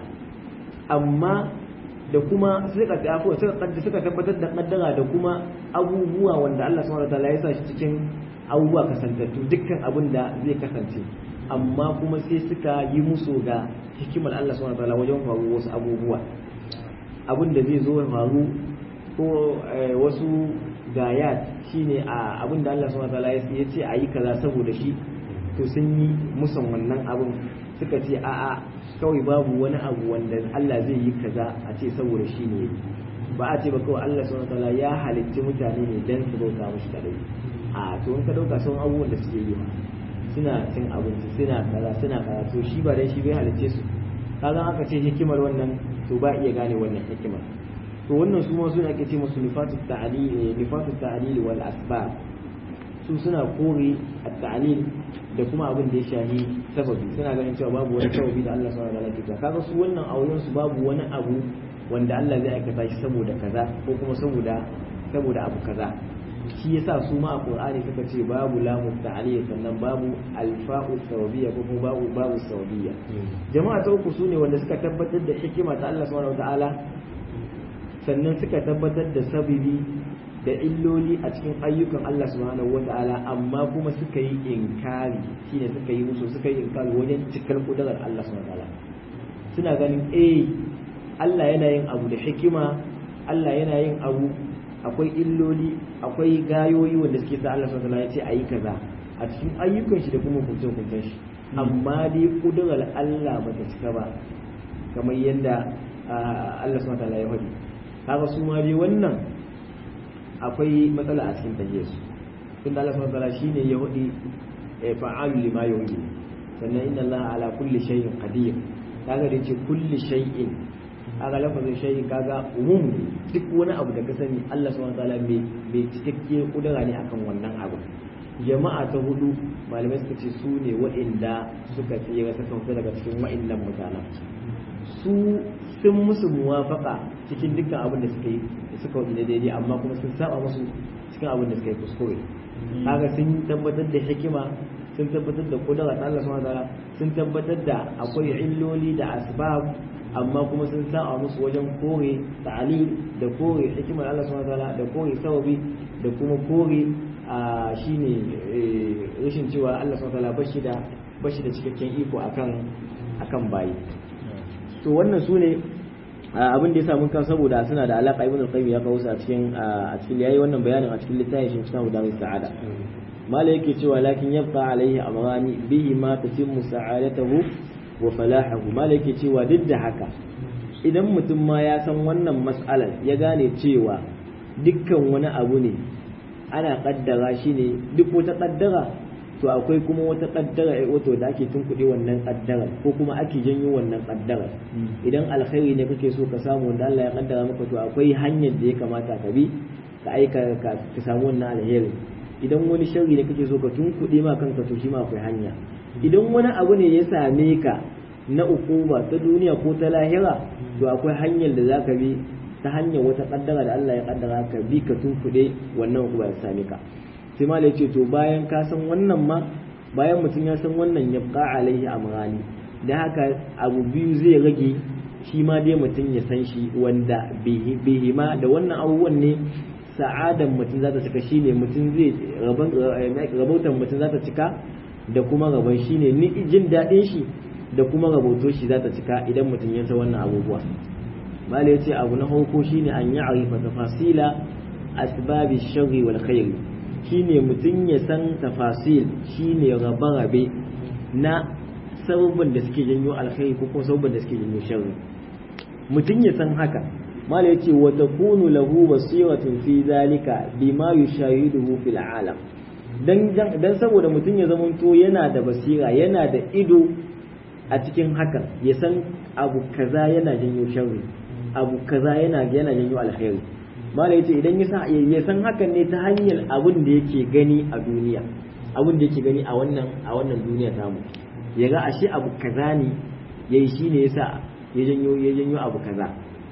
Speaker 1: amma da kuma suka tafi suka tabbatar da kaddara da kuma abubuwa wanda Allah subhanahu wata'ala ya sa shi cikin abubuwa kasantattu dukkan abin da zai kasance amma kuma sai suka yi musu ga hikimar Allah subhanahu wata'ala wajen faru wasu abubuwa abin da zai zo ya faru ko wasu gayat shine a abin da Allah subhanahu wataala ya ce a yi kaza saboda shi to sun yi musan wannan abin suka ce a'a kawai babu wani abu wanda Allah zai yi kaza a ce saboda shi ne ba a ce ba kawai Allah subhanahu wataala ya halicci mutane ne dan su bauta mushi kadai a to in ka dauka sun abubuwan da suke yi ma suna cin abinci suna kaza suna kaza to shi ba dai shi bai halicce su kaga aka ce hikimar wannan to ba iya gane wannan hikimar to wannan su ma suna ake ce musu nifatu ta'lil nifatu ta'lil wal asbab su suna kore at-ta'lil da kuma abin da ya shahi sababi suna ganin cewa babu wani sababi da Allah subhanahu wa ta'ala ke kaga su wannan auren su babu wani abu wanda Allah zai aikata shi saboda kaza ko kuma saboda saboda abu kaza shi yasa su ma a Qur'ani suka ce babu lamu ta'lil sannan babu alfa'u sababiyya ko kuma babu babu sababiyya jama'a ta uku sune wanda suka tabbatar da hikima ta Allah subhanahu wa ta'ala sannan suka tabbatar da sabibi da illoli a cikin ayyukan Allah subhanahu wa ta'ala amma kuma suka yi inkari shine suka yi musu suka yi inkari wajen cikar kudurar Allah subhanahu wa ta'ala suna ganin eh Allah yana yin abu da hikima Allah yana yin abu akwai illoli akwai gayoyi wanda suke sa Allah subhanahu wa ta'ala ya ce ayi kaza a cikin ayyukan shi da kuma hukuncin hukuncin shi amma dai kudurar Allah bata cika ba kamar yadda Allah subhanahu wa ta'ala ya faɗi kaga su ma dai wannan akwai matsala a cikin tahiyar su tunda Allah subhanahu wataala shine ya hudi fa'alu lima yuhyi sannan inna Allah ala kulli shay'in qadir kaga da ce kulli shay'in kaga lafazin shay'in kaga umum duk wani abu da ka sani Allah subhanahu wataala mai mai cikakke kudura ne akan wannan abu jama'a ta hudu malamai suka ce su ne wa'inda suka tsira suka fita daga cikin wa'innan mutanen su sun musu muwafaka cikin dukkan abin da suka yi suka wuce daidai amma kuma sun saba musu cikin abin da suka yi kuskure kaga sun tabbatar da hikima sun tabbatar da kudura ta Allah subhanahu wataala sun tabbatar da akwai illoli da asbab amma kuma sun saba musu wajen kore ta'alil da kore hikimar Allah subhanahu wataala da kore sababi da kuma kore a shine rashin cewa Allah subhanahu wataala bashi da bashi da cikakken iko akan akan bayi to wannan su ne abin da ya samu kan saboda suna da alaka ibn al-qayyim ya kawo su a cikin a cikin yayi wannan bayanin a cikin littafin shi kitabu da sa'ada mala yake cewa lakin yabqa alaihi amrani bihi ma tatimmu sa'adatuhu wa falahuhu mala yake cewa duk da haka idan mutum ma ya san wannan mas'alar ya gane cewa dukkan wani abu ne ana kaddara shi ne duk wata kaddara to akwai kuma wata kaddara wato da ake tunkuɗe wannan kaddara ko kuma ake janyo wannan kaddara idan alkhairi ne kake so ka samu wanda Allah ya kaddara maka to akwai hanyar da ya kamata ka bi ka aika ka samu wannan alheri idan wani sharri ne kake so ka tunkuɗe ma kanka to shi ma akwai hanya idan wani abu ne ya same ka na ukuba ta duniya ko ta lahira to akwai hanyar da za ka bi ta hanyar wata kaddara da Allah ya kaddara ka bi ka tunkuɗe wannan ukuba ya same ka sai malai ce to bayan ka san wannan ma bayan mutum ya san wannan ya fa alaihi amrani da haka abu biyu zai rage shi ma dai mutum ya san shi wanda bihi ma da wannan abubuwan ne sa'adan mutum za ta cika shine mutum zai rabautan mutum za ta cika da kuma rabon shine ni jin daɗin shi da kuma raboto shi za ta cika idan mutum ya san wannan abubuwa malai ya ce abu na farko shine an yi arifa tafasila asbabi sharri wal khairi shine mutum ya san tafasil shine rabe-rabe na sababin da suke janyo alkhairi ko kuma sababin da suke janyo sharri mutum ya san haka mala yace wa takunu lahu basiratun fi zalika bima yushahiduhu fil alam dan dan saboda mutum ya zamanto yana da basira yana da ido a cikin hakan ya san abu kaza yana janyo sharri abu kaza yana yana janyo alkhairi malai yace idan ya ya san hakan ne ta hanyar abin da yake gani a duniya abin da yake gani a wannan a wannan duniya tamu ya ga ashe abu kaza ne yayi shine yasa ya janyo ya janyo abu kaza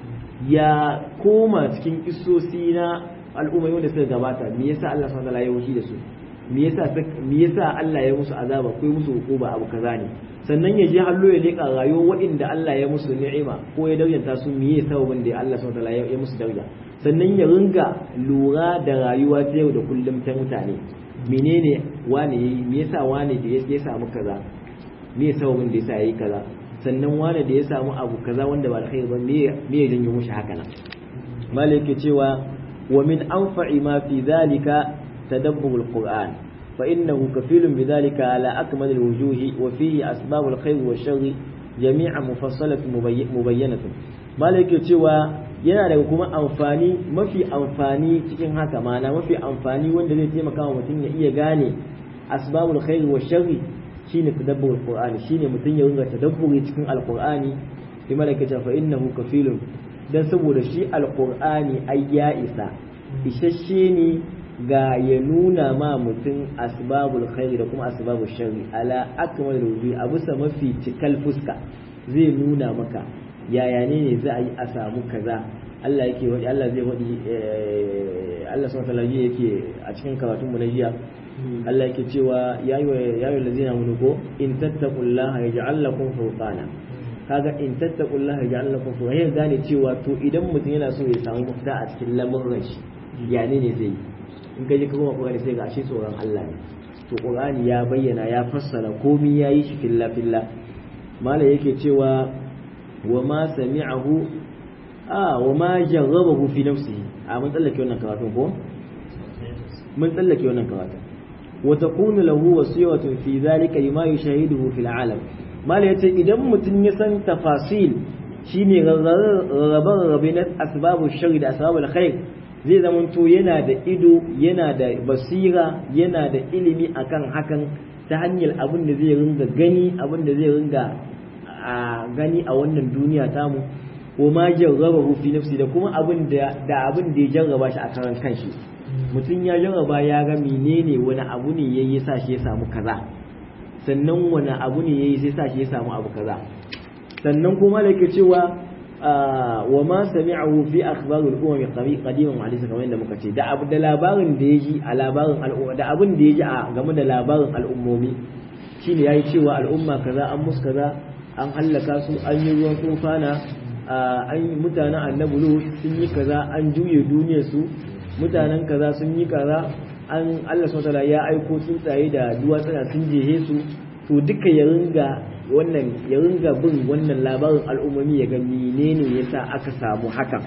Speaker 1: ya koma cikin isosi na al'ummai wanda suka gabata me yasa Allah subhanahu wa ta'ala ya wuce da su me yasa me yasa Allah ya musu azaba ko musu hukuma abu kaza ne sannan ya je hallo ya leka rayuwar waɗanda Allah ya musu ni'ima ko ya dauyanta su me yasa sababin da Allah subhanahu wa ta'ala ya musu dauya sannan ya ringa lura da rayuwa ta yau da kullum ta mutane menene wane yayi me yasa wane da ya samu kaza me sababin da yasa yayi kaza sannan wane da ya samu abu kaza wanda ba alkhairi ba me me ya janyo mushi haka nan malai yake cewa wa min anfa'i ma fi dhalika tadabbur alquran fa innahu kafilun bidhalika ala akmal alwujuh wa fihi asbab alkhair wa sharr jami'an mufassalatun mubayyanatun malai yake cewa yana daga kuma amfani mafi amfani cikin haka mana mafi amfani wanda zai taimaka wa mutum ya iya gane asbabul khair wa sharri shine tadabbur alqur'ani shine mutum ya ringa tadabburi cikin alqur'ani bi malaikata fa innahu kafilun dan saboda shi alqur'ani ai ya isa isasshe ne ga ya nuna ma mutum asbabul khair da kuma asbabul sharri ala akmal wujuh abu sa mafi cikal fuska zai nuna maka yaya ne ne za a yi a samu kaza Allah yake wadi Allah zai wadi Allah subhanahu wa ta'ala yake a cikin karatun mu na jiya Allah yake cewa ya yi ya yi lazina mun ko in tattaqullaha yaj'al lakum furqana kaga in tattaqullaha yaj'al lakum furqana ya gane cewa to idan mutum yana so ya samu mafita a cikin lamuran shi ya ne ne zai in ka je ka kuma Qur'ani sai ga shi tsoron Allah ne to Qur'ani ya bayyana ya fassara komai yayi shi filla filla malai yake cewa wa ma sami'ahu a wa ma jarrabahu fi nafsihi a mun tsallake wannan karatun ko mun tsallake wannan karatun wa takunu lahu wasiyatun fi dhalika lima yushahiduhu fil alam mala yace idan mutum ya san tafasil shine rarrabe na asbabu sharri da asbabul khair zai zamanto yana da ido yana da basira yana da ilimi akan hakan ta hanyar abin da zai ringa gani abin da zai ringa a gani a wannan duniya tamu wa ma jarrabahu fi nafsi da kuma abin da da abin da ya jarraba shi a karan kanshi mutum ya jarraba ya ga menene wani abu ne yayi sa shi ya samu kaza sannan wani abu ne yayi sai sa shi ya samu abu kaza sannan kuma da yake cewa wa ma sami'ahu fi akhbarul umam qadiman wa hadisa kamar yadda muka ce da abu da labarin da yaji a labarin al'umma da abin da yaji a game da labarin al'ummomi shine yayi cewa al'umma kaza an musu kaza an hallaka su an yi ruwan tufana an yi mutanen annabi lut sun yi kaza an juye duniyar su mutanen kaza sun yi kaza an Allah subhanahu ya aiko tsuntsaye da duwatsuna sun jehe su to duka ya ringa wannan ya ringa bin wannan labarin al'ummomi ya ga menene yasa aka samu hakan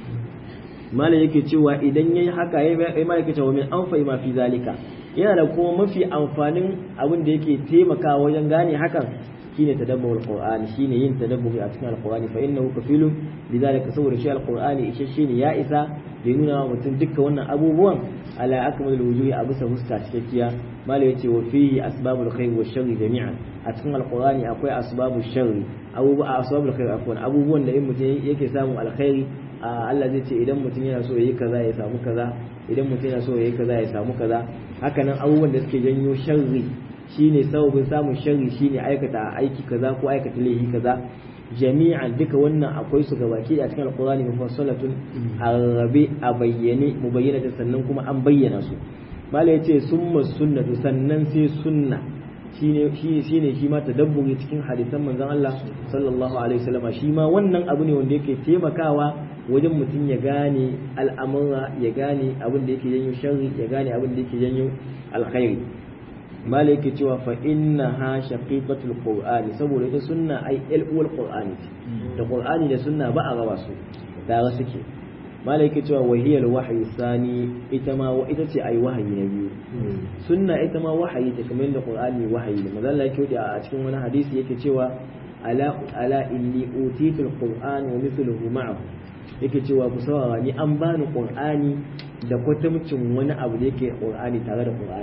Speaker 1: mala yake cewa idan yayi haka yayi mala yake cewa min anfa'i ma fi zalika yana da kuma mafi amfanin abin da yake taimakawa wajen gane hakan shine tadabbur alqur'ani shine yin tadabburi a cikin alqur'ani fa innahu kafilun lidhalika saboda shi alqur'ani ishe shine ya isa da nuna wa mutum dukkan wannan abubuwan ala akmal alwujuhi a bisa fuska cikakkiya mala yace wa fihi asbabul khair wa sharri jami'an a cikin alqur'ani akwai asbabul sharri abubuwa asbabul khair afwan abubuwan da in mutum yake samun alkhairi Allah zai ce idan mutum yana so yayi kaza ya samu kaza idan mutum yana so yayi kaza ya samu kaza hakanan abubuwan da suke janyo sharri shine sababin samun sharri shine aikata aiki kaza ko aikata laifi kaza jami'an duka wannan akwai su gabaki a cikin alqur'ani mufassalatun arabe a bayyane mubayyana sannan kuma an bayyana su mala yace summa sunnatu sannan sai sunna shine shi shine shi ma tadabburi cikin hadisan manzon Allah sallallahu alaihi wasallam shi ma wannan abu ne wanda yake taimakawa wajen mutum ya gane al'amura ya gane abin da yake janyo sharri ya gane abin da yake janyo alkhairi malai yake cewa fa inna ha shaqiqatul qur'ani saboda ita sunna ai uwal qur'ani da qur'ani da sunna ba a raba su tare suke malai yake cewa wahiyal wahyi sani ita ma wa ita ce ai wahayi na biyu sunna ita ma wahayi ta kamar da qur'ani wahayi ne manzo Allah yake a cikin wani hadisi yake cewa ala ala inni utitul qur'an wa mithluhu ma'ahu yake cewa ku saurara ni an bani qur'ani da kwatamcin wani abu da yake qur'ani tare da qur'ani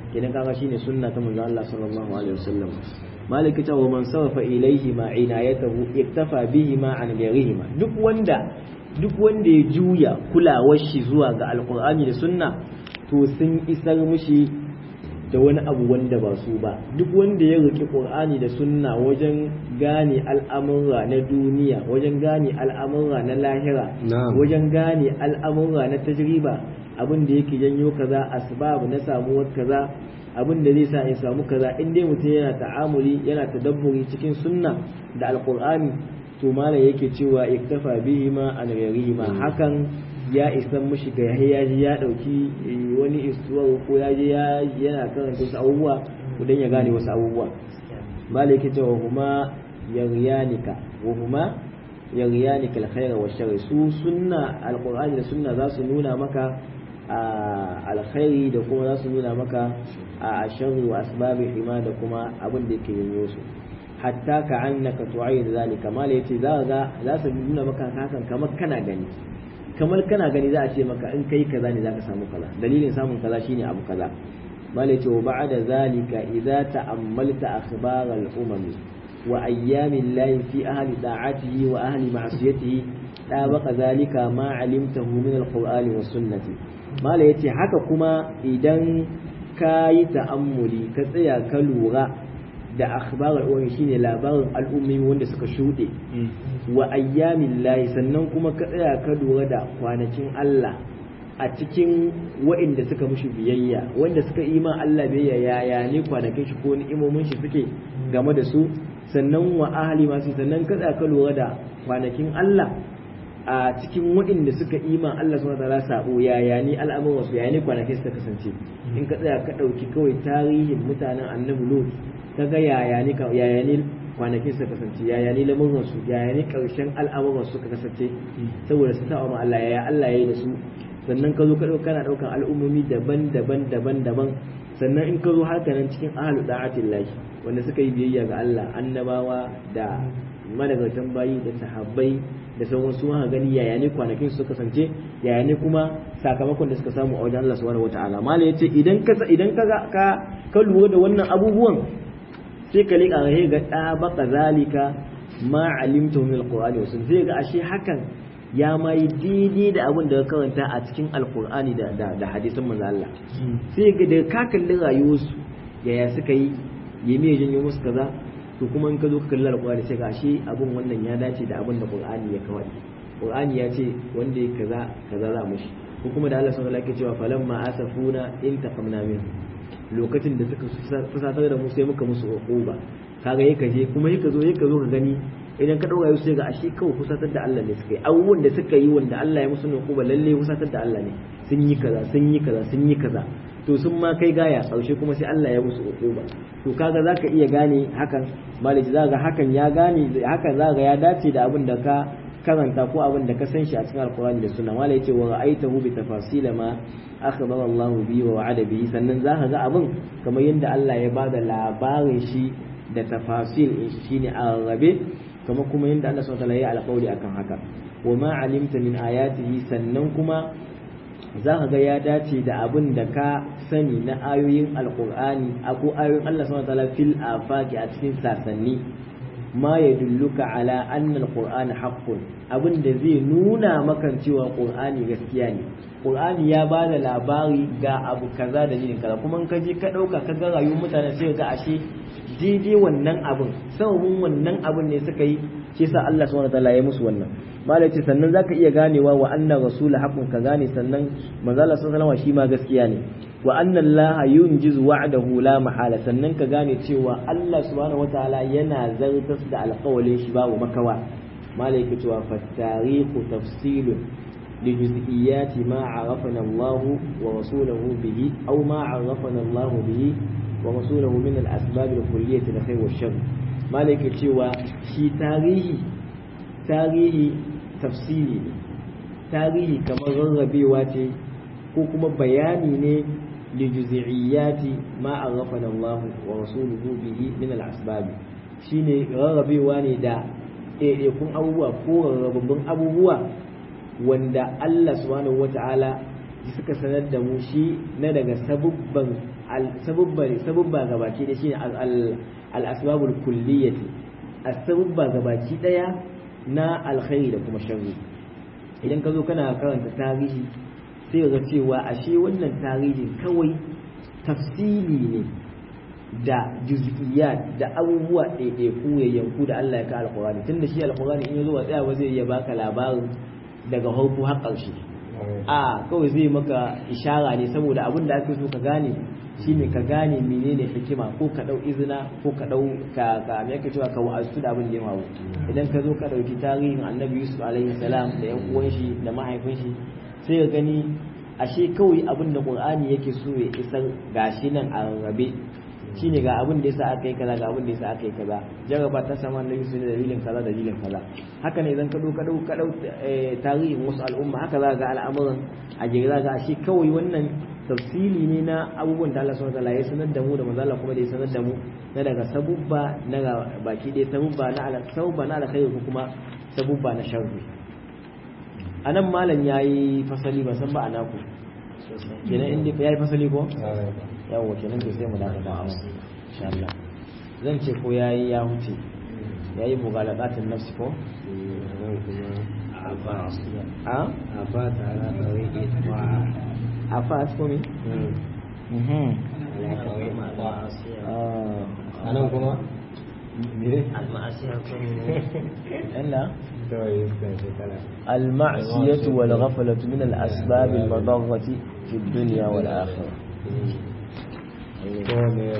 Speaker 1: kenan kaga shine sunna ta manzo Allah sallallahu alaihi wasallam maliki ta wa man sarfa ilaihi ma inayatahu iktafa bihi ma an ghairihi duk wanda duk wanda ya juya kulawar shi zuwa ga alqur'ani da sunna to sun isar mishi da wani abu wanda ba su ba duk wanda ya roki qur'ani da sunna wajen gane al'amura na duniya wajen gane al'amura na lahira wajen gane al'amura na tajriba abin da yake janyo kaza asbab na samuwar kaza abin da zai sa ya samu kaza in dai mutum yana ta'amuli yana tadabburi cikin sunna da alqur'ani to malam yake cewa iktafa bihi ma an ghairihi ma hakan ya isan mushi ga ya ji ya dauki wani istuwa ko ya je yana karanta wasu abubuwa dan ya gane wasu abubuwa malam yake cewa huma yaryanika wa huma yaryanika alkhaira wa sharri su sunna alqur'ani da sunna za su nuna maka alkhairi da kuma za su nuna maka a sharri wa asbabi hima da kuma abin da yake yin su hatta ka annaka tu'ayyid zalika mala yace za ga za su nuna maka hakan kamar kana gani kamar kana gani za a ce maka in kai kaza ne zaka samu kaza dalilin samun kaza shine abu kaza mala yace wa ba'da zalika idza ta'ammalta akhbar al-umam wa ayyamin lahi fi ahli da'atihi wa ahli ma'siyatihi ɗabaka zalika ma alimtahu min alqur'ani was sunnati mala yace haka kuma idan ka yi ta'ammuli ka tsaya ka lura da akhbar al shine labarin al'ummi wanda suka shuɗe wa ayyamin lahi sannan kuma ka tsaya ka lura da kwanakin Allah a cikin wa'inda suka mushi biyayya wanda suka yi ma Allah biyayya yaya ne kwanakin shi ko ni'imomin shi suke game da su sannan wa ahli masu sannan ka tsaya ka lura da kwanakin Allah a cikin waɗanda suka iman Allah subhanahu wataala sabo yaya ni al'amuran su yaya ne kwanakin suka kasance in ka tsaya ka ɗauki kawai tarihin mutanen annabi lut ka ga yaya ne yaya ne kwanakin suka kasance yaya ne lamuran su yaya ne ƙarshen al'amuran su suka kasance saboda su saba ma Allah yaya Allah ya yi da su sannan ka zo ka ɗauka kana ɗaukan al'ummomi daban-daban daban-daban sannan in ka zo haka nan cikin ahlu da'atillahi wanda suka yi biyayya ga Allah annabawa da madagartan bayi da sahabbai da sauran su haka gani yaya ne kwanakin su kasance yaya ne kuma sakamakon da suka samu a wajen Allah subhanahu wataala mala yace idan ka idan ka ka ka lura da wannan abubuwan sai ka lika ga ga da baka zalika ma alimtu min alqur'ani wasun sai ga ashe hakan ya ma yi daidai da abin da ka karanta a cikin alqur'ani da da, da hadisin manzo Allah sai ga da ka kalli rayuwarsu yaya suka yi yeme janyo musu kaza to kuma in ka zo ka kalli alƙur'ani sai ga shi abun wannan ya dace da abin da qur'ani ya kawai qur'ani ya ce wanda ya kaza kaza za mushi ko kuma da Allah subhanahu wa ta'ala ke cewa falamma asafuna in taqamna min lokacin da suka fusatar da mu sai muka musu uquba kaga yake je kuma yake zo yake zo ka gani idan ka dauka sai ga ashe kawai fusatar da Allah ne suka yi abubuwan da suka yi wanda Allah ya musu uquba lalle fusatar da Allah ne sun yi kaza sun yi kaza sun yi kaza to sun ma kai gaya ƙarshe kuma sai Allah ya musu uquba to kaga zaka iya gane hakan malaki zaka hakan ya gane hakan zaka ya dace da abin da ka karanta ko abin da ka san shi a cikin alqur'ani da sunna malai ce wa ra'aitahu bi tafasil ma akhbara Allah bi wa wa'ada bi sannan zaka ga abin kamar yadda Allah ya bada labarin shi da tafasil shine a rabe kamar kuma yadda Allah subhanahu wa ta'ala ya alƙawari akan haka wa ma alimta min ayatihi sannan kuma za ka ga ya dace da abin da ka sani na ayoyin alkur'ani ko ayoyin Allah subhanahu wataala fil afaqi a cikin sasanni ma ya dulluka ala anna alqur'ana haqqun abin da zai nuna maka cewa qur'ani gaskiya ne qur'ani ya ba da labari ga abu kaza da yin kaza kuma in ka je ka dauka ka ga rayuwar mutane sai ga ashe daidai wannan abin sababin wannan abin ne suka yi shi yasa Allah subhanahu wataala ya musu wannan malai ce sannan zaka iya ganewa wa anna rasul haqqun ka gane sannan manzo Allah sallallahu alaihi shi ma gaskiya ne wa anna Allah yunjizu wa'dahu la mahala sannan ka gane cewa Allah subhanahu wataala yana zartas da alƙawalin shi babu makawa malai ke cewa fa tarihu tafsilun لجزئيات ما عرفنا الله ورسوله به أو ما عرفنا الله به ورسوله من الأسباب الكلية للخير والشر مالك cewa shi tarihi tarihi tafsiri ne tarihi kamar rarrabewa ce ko kuma bayani ne lijuzi'iyyati ma arrafana Allah wa rasuluhu bihi min al-asbab shine rarrabewa ne da ɗaiɗaikun abubuwa ko rarrababbun abubuwa wanda Allah subhanahu wata'ala suka sanar da mu shi na daga sabubban sabubba sabubba gabaki da shine al asbabul kulliyati as-sabubba gabaki daya na alkhairi da kuma sharri idan ka zo kana karanta tarihi sai ga cewa ashe wannan tarihin kawai tafsili ne da juz'iyat da abubuwa ɗaiɗaiku ya yanku da Allah ya ka alƙur'ani tunda shi alƙur'ani in ya zo ba tsaya ba zai iya baka labarin daga farko har ƙarshe a kawai zai maka ishara ne saboda abin da ake so ka gane shine ka gane menene hikima ko ka dau izina ko ka dau ka ka me yake cewa ka wa'azu da abin da ya mawu idan ka zo ka dauki tarihin annabi yusuf alaihi salam da yan uwan shi da mahaifin shi sai ka gani ashe kawai abin da qur'ani yake so ya isar gashi nan a rarrabe shine ga abin da yasa aka yi kaza ga abin da yasa aka yi kaza jaraba ta sama annabi su da dalilin kaza dalilin kaza haka ne idan ka dau ka dau ka dau tarihin wasu al'umma haka za ga al'amuran a jere za ga ashe kawai wannan tafsili ne na abubuwan da Allah subhanahu wataala ya sanar da mu da manzo Allah kuma da ya sanar da mu na daga sabubba na baki dai sabubba na ala sabubba na alkhairi ko kuma sabubba na sharri anan malam yayi fasali ba san ba anaku kenan inda yayi fasali ko yawo kenan to sai mu dafa da awa insha Allah zan ce ko yayi ya huce yayi mughalaqatin nafsi ko a
Speaker 2: afa tara tawiki wa
Speaker 1: afa ko me mhm
Speaker 2: anan kuma
Speaker 1: mire
Speaker 2: al-ma'asiya kun
Speaker 1: Allah
Speaker 2: to yi kan shekara
Speaker 1: المعصية والغفلة من الأسباب المضرة في الدنيا والآخرة
Speaker 2: ko ne